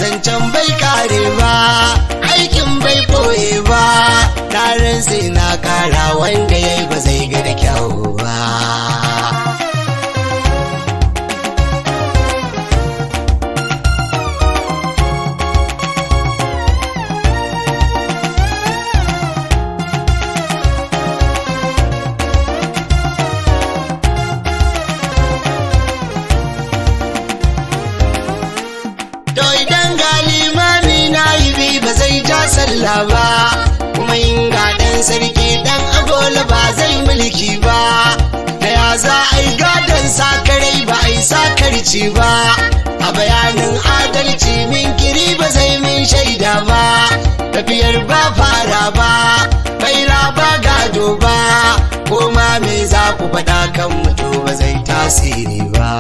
zancen bai kare ba aikin bai koye ba tarin sai na kara wanda ya yi ba zai ga da kyau ba To idan ga limami na yi bi ba zai ja sallah ba, kuma in ga ɗan sarki ɗan agola ba zai mulki ba. Da ya za a yi gadon sakarai ba a yi sakarci ba, a bayanin adalci min kiri ba zai min shaida ba, tafiyar ba fara ba, baira ba gado ba, ko ma me za ku faɗa kan mutu ba zai tasiri ba.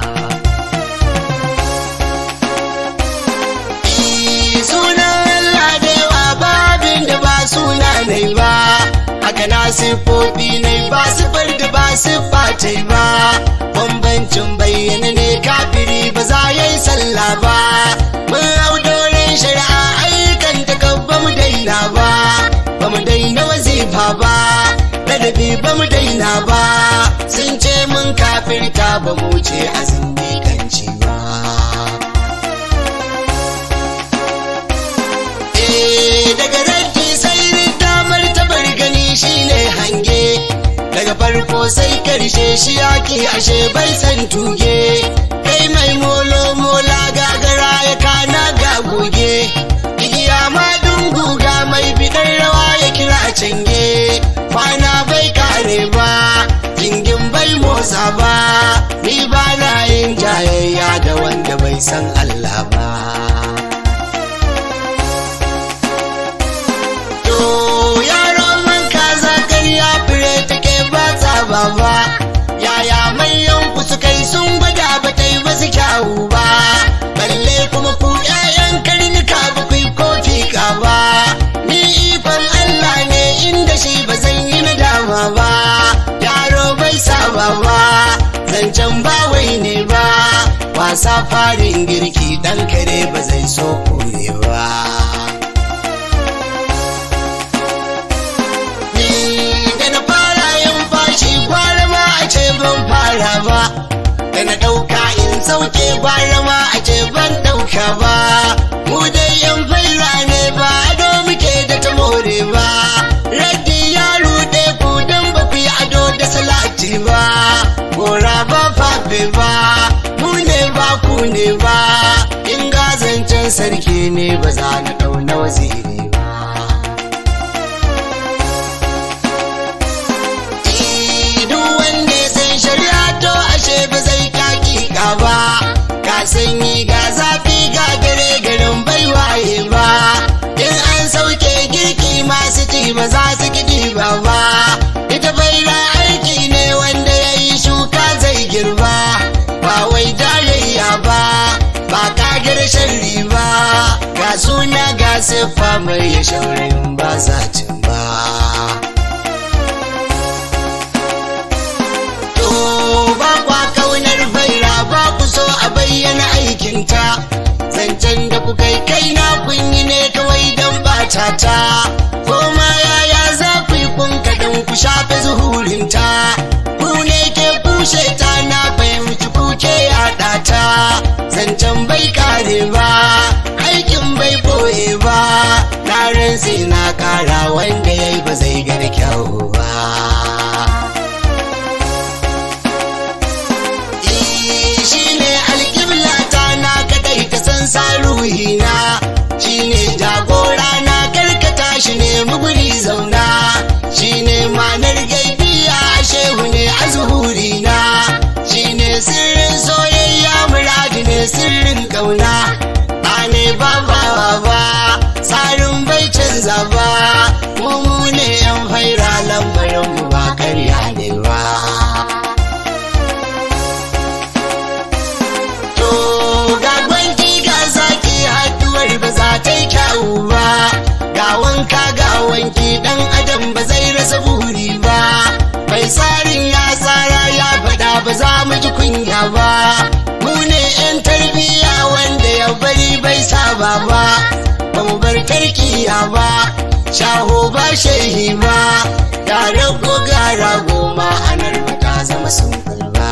sunan Allah da yawa babin da ba suna ne ba haka na siffofi ne ba siffar da ba siffa ce ba bambancin bayyana ne kafiri ba za ya yi sallah ba mun hau doren shari'a ayyukan ta ba mu daina ba ba mu daina wazifa ba ladabi ba mu daina ba sun ce mun kafirta ba mu ce azumi kanci ba daga ranki sai damar tabar gani shine hange daga farko sai karshe shi yaki ashe bai san tuge kai mai molo mola gagara ya kana ga goge igiya ma dunguga mai bidar rawa ya kira cange kwana bai kare ba jingin bai motsa ba ni ba na yin jayayya da wanda bai san Allah ba yaron man kaza karya fure take ba tsaba ba yaya manyan ku su kai sun gwada ba ta yi masu kyawu ba balle kuma ku ƴaƴan karnuka ba ku yi kofi ka ba ni ikon Allah ne inda shi ba zan yi nadama ba yaro bai saba ba zancen ba wai ne ba wasa farin girki dan kare ba zai so kure ba ban fara ba da na ɗauka in sauke gwara ma a ce ban ɗauka ba mu dai yan faira ne ba ado muke da ta more ba raddi ya ruɗe ku dan ba ku yi ado da salati ba gora ba fafe ba mu ne ba ku ne ba in gazancen sarki ne ba za na ɗauna waziri ba ba zai kakika ba ka sanyi ga zafi ga gare garin bai waye ba in an sauke girki masu ci ba za su kiɗi ba ba ita baira aiki ne wanda ya yi shuka zai girba ba wai tarayya ba ba kagar sharri ba ga suna ga siffa mai ya shaurayin ba sa cin ba so a bayyana aikinta zancen da kuka yi kai na kun yi ne kawai don bata ta koma yaya za ku yi kun kaɗan ku shafe zuhurinta ku ne ke kushe ta na fahimci kuke yaɗa ta zancen bai kare ba aikin bai boye ba na sai na kara wanda ya yi ba zai gani kyau ba sa ruhina shine jagora na karkata shi ne muguri zauna shine manar gaibiya shehu ne a zuhurina shine sirrin soyayya muradi ne sirrin kauna ba ne ba ba ba tsarin bai canza ba mu ne yan faira lambarin mu ba karya ne ba ba za ta yi kyawu ba ga wanka ga wanki dan adam ba zai rasa buri ba mai tsarin ya tsara ya faɗa ba za mu ji kunya ba mu ne yan tarbiyya wanda ya baba ba mu bar tarkiya ba shaho ba shehi ba tare ko gara goma anar ba ta zama sun ba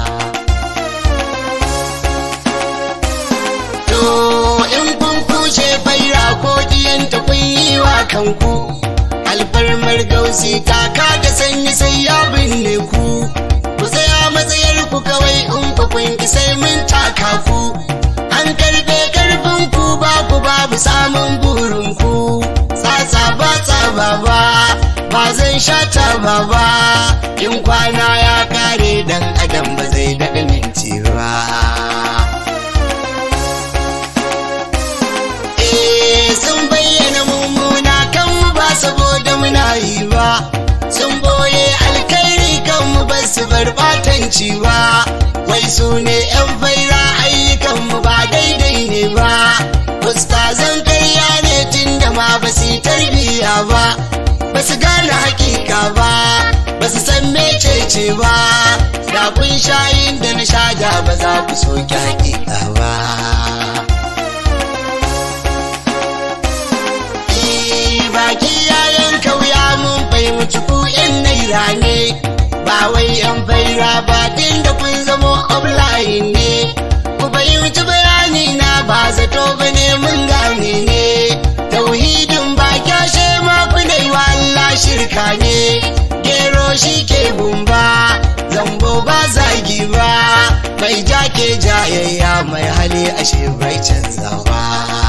to in kun kushe faira ko diyanta kun yi wa kanku alfarmar gausi ta da sanyi sai ya binne ku ku tsaya matsayar ku kawai in ku kun ki sai mun taka ku an karbe karfin ku ba ku babu samun burin ku tsatsa ba tsaba ba ba zan sha taba ba in kwana ya kare dan adam ba zai daɗa minti ba Eh, sun bayyana mummuna kan mu ba saboda muna yi ba sun boye alkhairi kan mu ba su bar batanci ba wai su ne yan faira ayyukan mu ba daidai ne ba ustazan karya ne tun da ma ba su yi tarbiyya ba ba su gane hakika ba ba su san mecece ba da kun shayin da na sha da ba za ku soki hakika ba baki yayan kauya mun fahimci ku yan naira ne ba wai yan faira ba din da kun zamo offline ne ku fahimci bayani na ba zato ba ne mun gane ne tauhidin ba kyashe ma ku dai wa Allah shirka ne gero shi ke gumba zambo ba zagi ba mai jake jayayya mai hali ashe bai canza ba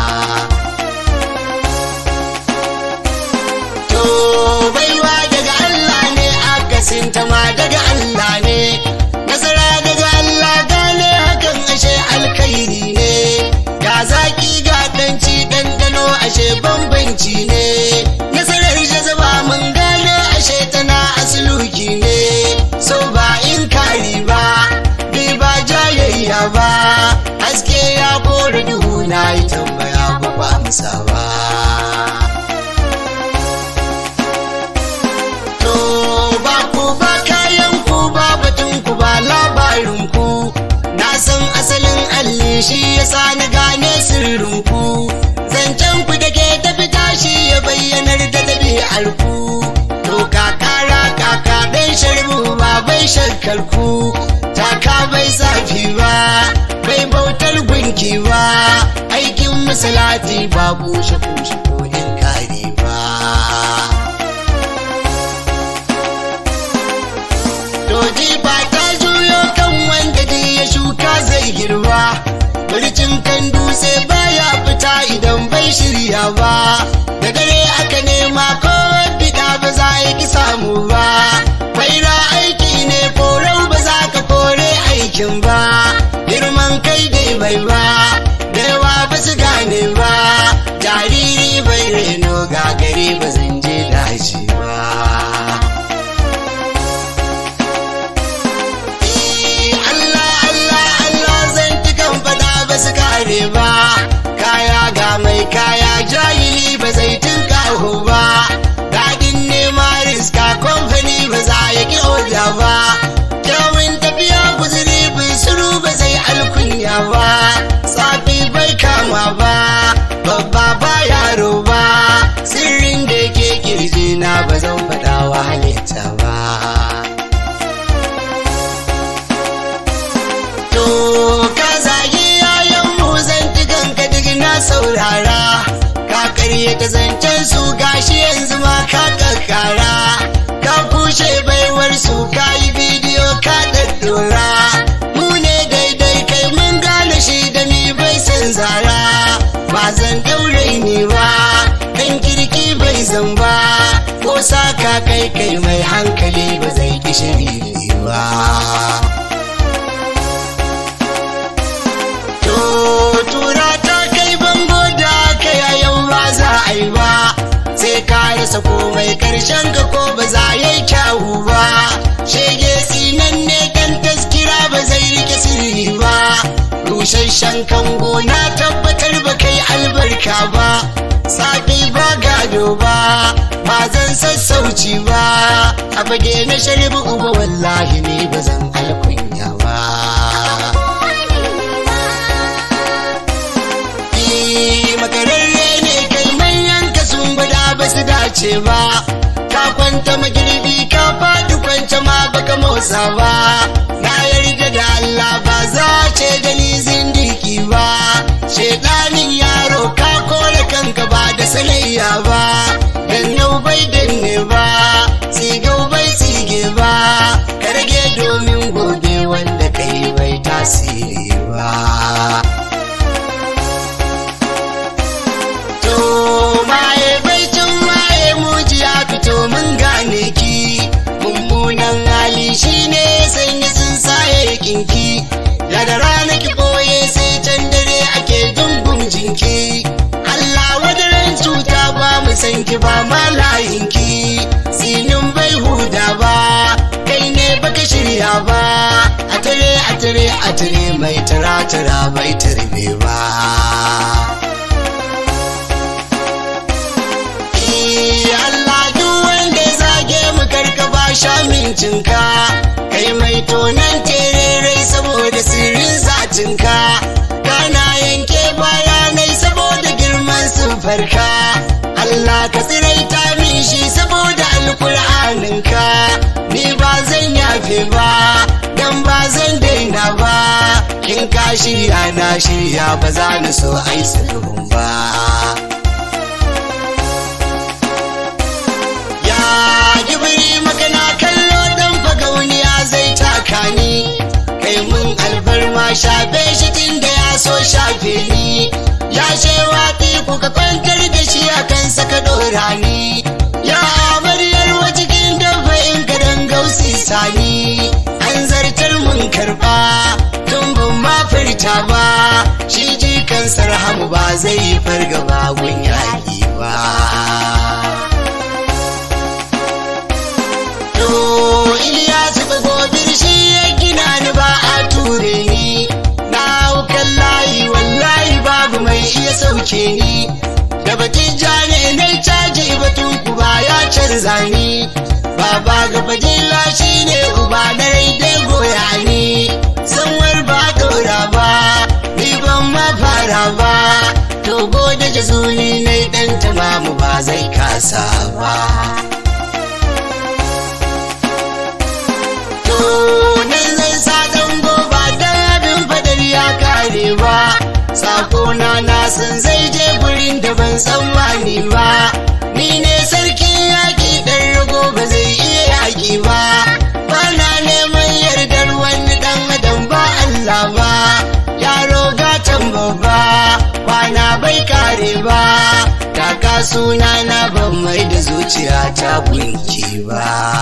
To baiwa daga Allah ne akasin ta ma daga Allah ne nasara daga Allah gane hakan ashe alkhairi ne ga zaki ga danci dandano ashe bambanci ne nasarar jazaba mun gane ashe tana asluki ne so ba in kari ba bi ba jayayya ba haske ya kore duhu na yi tambaya ba ba amsa ba To ba ku ba kayan ku ba batun ku ba labarin ku na san asalin alli shi yasa na gane sirrin ku zancen ku da ke tafi tashi ya bayyanar da ɗabi'ar ku to kakara kaka dan sharbu ba bai shakkar ku taka bai zafi ba bai bautar gunki ba aikin musulati ba bushe kushe ko in kari ba Doji ba ta juyo kan wanda duk ya shuka zai girba. Bircin kan dutse baya fita idan bai shirya ba. Da dare aka nema ko bida ba za ya ki samu ba. Faira aiki ne korau ba za ka kore aikin ba. Girman kai dai bai ba, da yawa ba su gane ba. Jariri bai reno gagari ba zan je daji ba. Allah Allah Allah zan kan fada ba su kare ba kaya ga mai kaya jahili ba zai tunkaho ba daɗin nema riska kamfani ba za ya ki oda ba kyawun tafiya guzuri bin suru ba zai alkunya ba safi bai kama ba babba ba yaro ba sirrin da ke kirji na ba zan faɗa wa halitta ba To ka zagi yayan mu zantukan ka duk na saurara ka karye ta zancen su gashi yanzu ma ka kakkara ka kushe baiwar su ka yi bidiyo ka daddora mu ne daidai kai mun gane shi da mi bai san zara ba zan daure ni ba dan kirki bai zan ba ko saka kai kai mai hankali ba zai kishi ba To tura ta kai bango da ka yau ba za a yi ba sai ka rasa komai karshen ka ko ba za ya yi kyawu ba shege sinan ne kan taskira ba zai rike sirri ba rusasshen kango na tabbatar ba kai albarka ba safi ba gado ba ba zan sassauci ba a fage na sharbi uba wallahi ne ba zan alkunya ba wuce ba ka kwanta magirbi ka faɗi kwance ma baka motsa ba na yarda da Allah ba za ce da ni zindiki ba shedanin yaro ka kore kanka ba da sanayya ba dan nau bai danne ba tsigau bai tsige ba ka rage domin gobe wanda kai bai tasiri ba to maye bai cin maye muji ya fito mun gane ki mummunan hali shine sanya sun saye kinki daga rana ki boye sai can dare ake dungun jinki Allah wadaran cuta ba mu san ki ba ma layin ki sinin bai huda ba kai ne baka shirya ba a tare a tare a tare mai tara tara bai tarbe ba Allah duk wanda ya zage mu karka ba sha mincinka kai mai tonan tererai saboda sirrin zatinka kana yanke bayanai saboda girman farka. Allah ka tsiraita min shi saboda alkur'aninka ni ba zan yafe ba dan ba zan daina ba in ka shirya na shirya ba za ni so ai sulhun ba ya gibiri magana kallo dan fagauniya zai taka ni kai mun alfarma shafe shi tun da ya so shafe ni ya shewa kuka kwantar da shi a kansa ka dora ni ya amaryar wa cikin dabba in ka dan gausi sani an zartar mun karba tun ban ma furta ba shi jikan sarhamu ba zai yi fargaba gun yaƙi ba to Iliyasu ba gobir shi ya gina ni ba a ture ni na haukan layi wallahi babu mai iya sauke ni da batun jane na caji batun kuba ya canza ni baba ga fadila shi ne uba na dai goya ni sanwar ba dora ba ni ban ma fara ba to gode jazuli na dan tamamu ba zai kasa ba to nan zan sa dan goba dan abin fadar ya kare ba sakona na san zai je gurin da ban tsammani ba ni ne sarkin yaƙi ɗan rago ba zai iya yaƙi ba bana neman yardar wani ɗan adam ba Allah ba yaro gatan babba kwana bai kare ba taka suna na ban mai da zuciya ta gunki ba